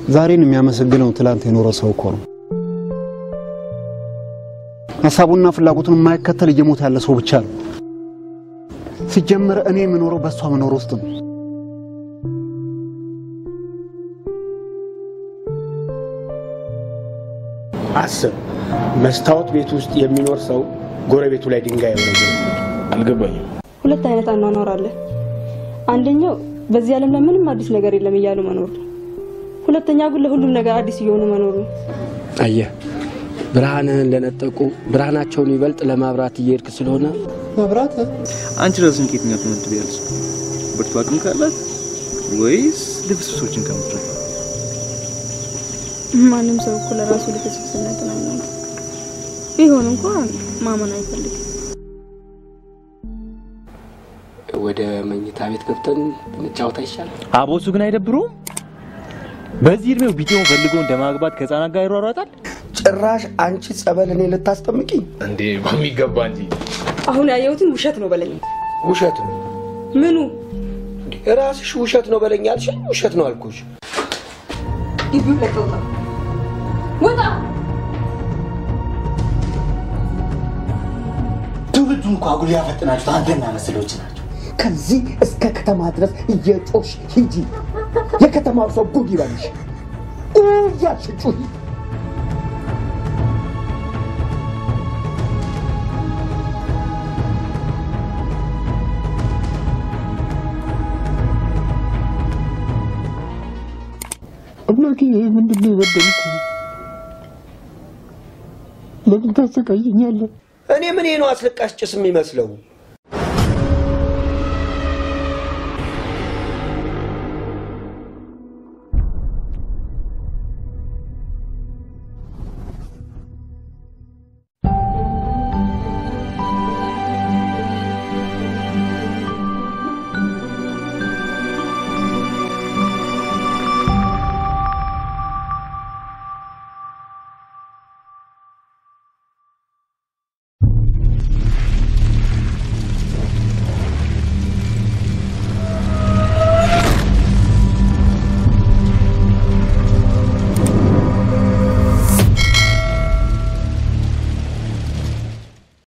ዛሬን የሚያመሰግነው ትላንት የኖረ ሰው እኮ ነው። ሀሳቡና ፍላጎቱን የማይከተል እየሞተ ያለ ሰው ብቻ ነው። ሲጀመር እኔ የምኖረው በእሷ መኖር ውስጥ ነው። አስብ፣ መስታወት ቤት ውስጥ የሚኖር ሰው ጎረቤቱ ላይ ድንጋይ የሆነ አልገባኝም። ሁለት አይነት አኗኗር አለ። አንደኛው በዚህ ዓለም ላይ ምንም አዲስ ነገር የለም እያሉ መኖር ነው። ሁለተኛው ግን ለሁሉም ነገር አዲስ እየሆኑ መኖር ነው። አየህ፣ ብርሃንህን ለነጠቁ ብርሃናቸውን ይበልጥ ለማብራት እየሄድክ ስለሆነ መብራት አንቺ ራስን ከየትኛው ትመድቢያለሽ? ብርቱ አቅም ካላት ወይስ ልፍስፍሶችን ከምትረፍ? ማንም ሰው እኮ ለራሱ ልፍስፍስነት ነው የሚሆነው። ቢሆን እንኳን ማመን አይፈልግም። ወደ መኝታ ቤት ገብተን ብንጫወት አይሻልም? አቦሱ ግን አይደብሩም? በዚህ እድሜው ቢጤውን ፈልጎ እንደ ማግባት ከህፃናት ጋር ይሯሯጣል። ጭራሽ አንቺ ጸበል እኔ ልታስጠምቂኝ? እንዴ በሚገባ እንጂ አሁን ያየሁትን ውሸት ነው በለኝ። ውሸት ነው። ምኑ ራስሽ ውሸት ነው በለኝ አልሽኝ። ውሸት ነው አልኩሽ። ግቢው ለቀው ውጣ ውጣ። ትውልዱን እኮ አጉል ያፈጥናችሁ አንተና መሰሎች ናቸው። ከዚህ እስከ ከተማ ድረስ እየጮሽ ሂጂ። የከተማው ሰው ጉድ ይበልሽ እያልሽ ጩሂ። አምላኬ ምንድን ነው የበደልኩ? ለምን ታሰቃየኛለህ? እኔ ምን ነው አስለቃሽ ጭስ የሚመስለው?